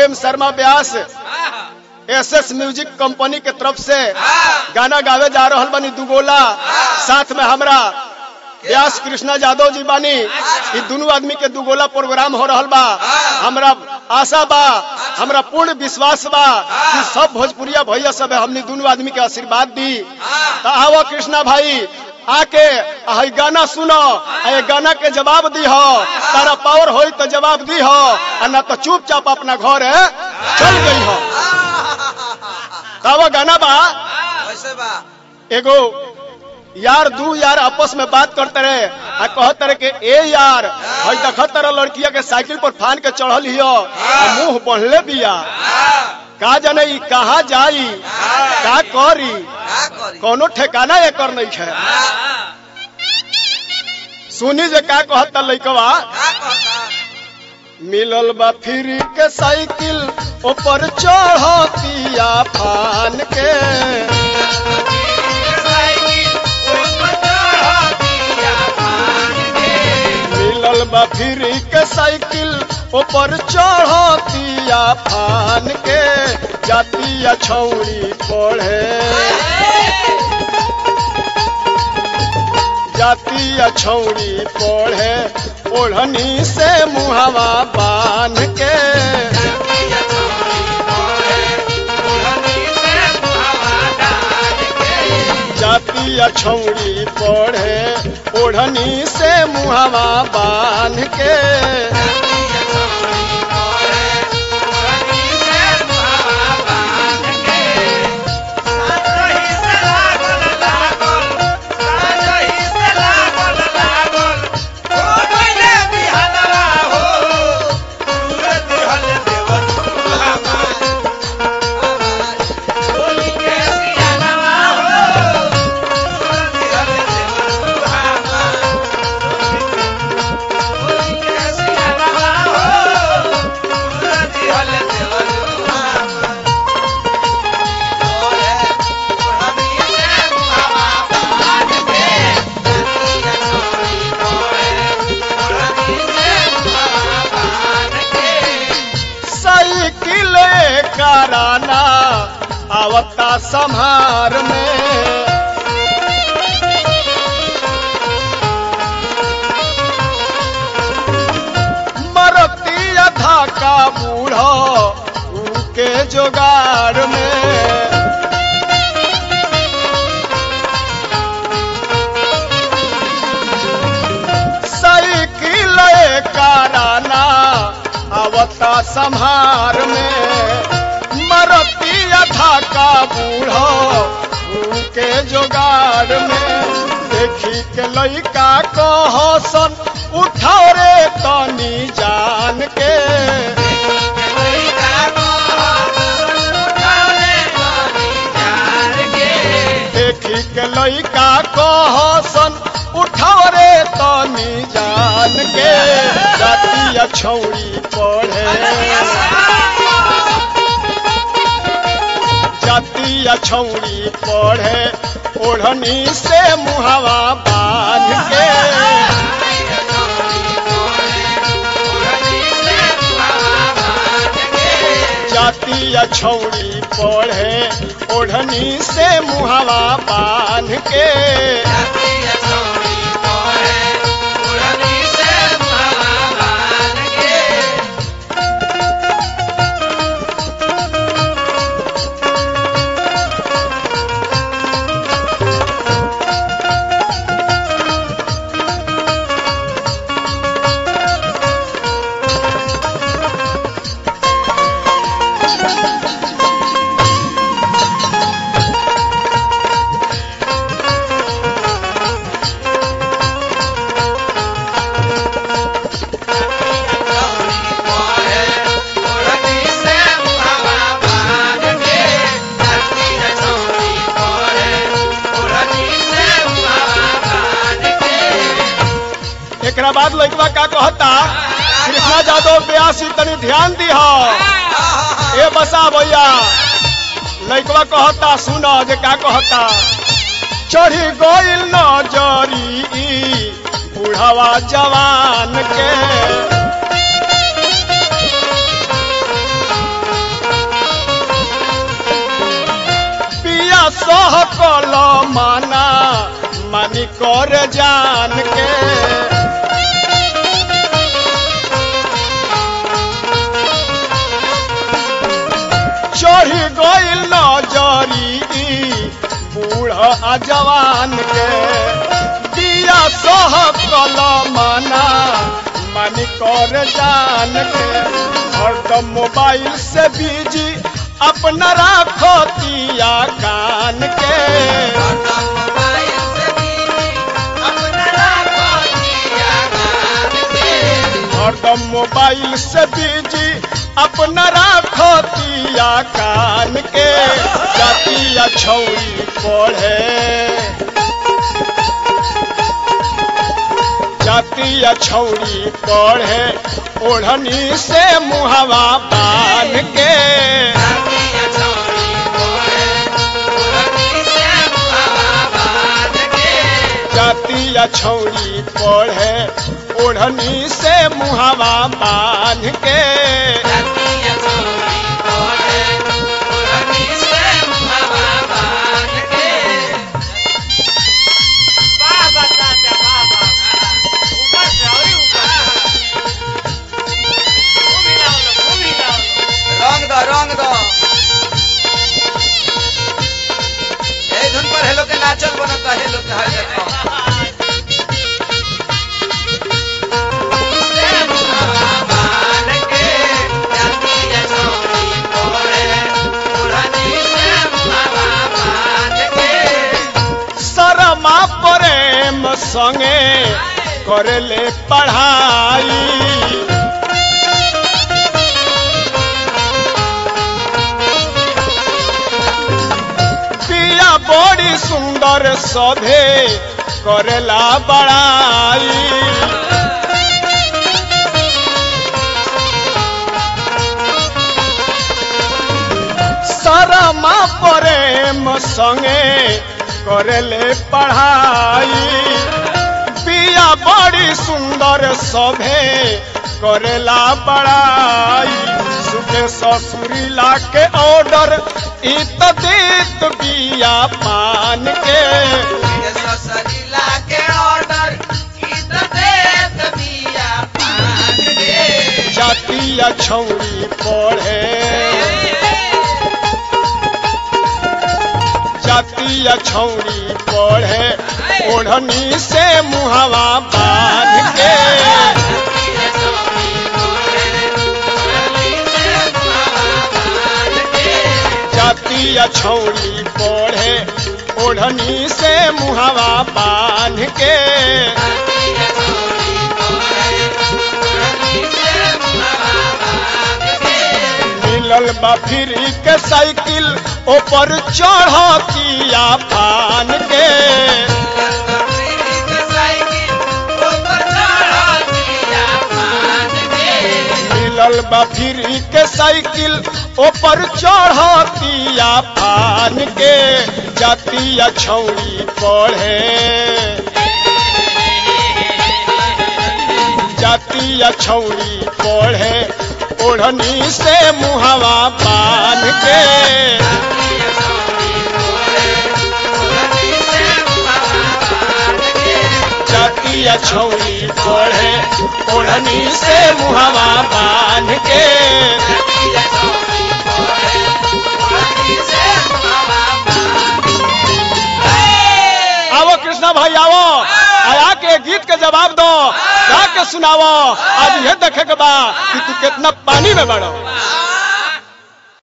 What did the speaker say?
प्रेम Sharma Vyas S S music company के तरफ से गाना गावे जा रहल बनी दुगोला साथ में हमरा व्यास कृष्णा यादव जी बानी ई दोनों आदमी के दुगोला प्रोग्राम हो रहल बा हमरा आशा बा हमरा पूर्ण विश्वास बा कि सब भोजपुरिया भैया सब हमनी दोनों आदमी के आशीर्वाद दी तो आओ कृष्णा भाई आके आ हई गाना सुनो आ ये गाना के जवाब दी हो तारा पावर होई तो जवाब दी हो आ ना तो चुपचाप अपना घर है चल गई हो तब गाना बा वैसे बा एगो यार दू यार आपस में बात करते रहे आ कहते रहे कि ए यार हई देखत तरह लड़किया के साइकिल पर फान के चढ़ल हियो आ मुंह बढ़ले बिया का जाने ई कहा जाई का करी का करी कोनो ठिकाना एकर नहीं है सुनी जे का कहता लइकवा का कहता मिलल बा फ्री के साइकिल ऊपर चढ़तिया फान के मिलल बा फ्री के साइकिल ऊपर चढ़तिया फान के जातिया छौड़ी पढ़े जातिया छौड़ी पढ़े ओढ़नी से मुहवा बांध के जातिया छौड़ी पढ़े ओढ़नी से मुहवा बांध के साइकिल कराना आवता संहार में मरती अधा का बूढ़ो के जोगार में साइकिल कराना आवता संहार में मरती अथा का बूढ़ो के जोगाड़ में देखी के लइका कहसन उठाओ रे तनी जान के देखी के लइका कहसन उठाओ रे तनी जान के जातिया छौड़ी पढ़े जातिया छौड़ी पढ़े ओढ़नी से मुहवा बांध के जातिया छौड़ी पढ़े ओढ़नी से मुहवा बांध के एकरा बाद लइकवा का कहता कृष्णा यादव व्यास जी तनी ध्यान दी ए बसा भैया लइकवा कहता सुनो जे का कहता चढ़ी गइल नजरी बुढ़वा जवान के माना मानी कर जान के चढ़ी गइल नजरी बूढ़ा आ जवान के दिया सह कल माना मानी कर जान के हरदम मोबाइल से बिजी अपना राखो दिया कान के हरदम मोबाइल से बिजी अपना राखो दिया कान के जातिया छौरी पढ़े जातिया छौरी पढ़े ओढ़नी से मुहवा बांध के जातिया छौरी पढ़े ओढ़नी से मुहवा बांध के बाबा चाचा बाबा ऊपर से और ऊपर खूब हिलाओ लो, खूब हिलाओ लो। रंग दो रंग दो ए धुन पर हेलो के नाचल बनता हेलो के हर देखो शरमा प्रेम संगे करले पढ़ाई पिया बड़ी सुंदर सभे करेला बड़ाई शरमा प्रेम संगे करले पढ़ाई पिया बड़ी सुंदर सभे करेला बड़ाई सुखे ससुरी ला के ऑर्डर इत देत बिया पान के जातिया छौरी पढ़े जातिया छौरी पढ़े ओढ़नी से मुहवा बांध के जातिया छौरी पढ़े ओढ़नी से मुहवा बांध के मिलल बा फ्री के साइकिल ऊपर चढ़तिया फान के मिलल बा फ्री के साइकिल ऊपर चढ़तिया फान के जातिया छौरी पढ़े जातिया छौरी पढ़े ओढ़नी से मुहवा बांध के जातिया छौरी पढ़े ओढ़नी से मुहवा बांध के आवो कृष्णा भाई आवो आया के गीत के जवाब दो गा के सुनावो आज ये देखे के बा कि तू कितना पानी में बड़ो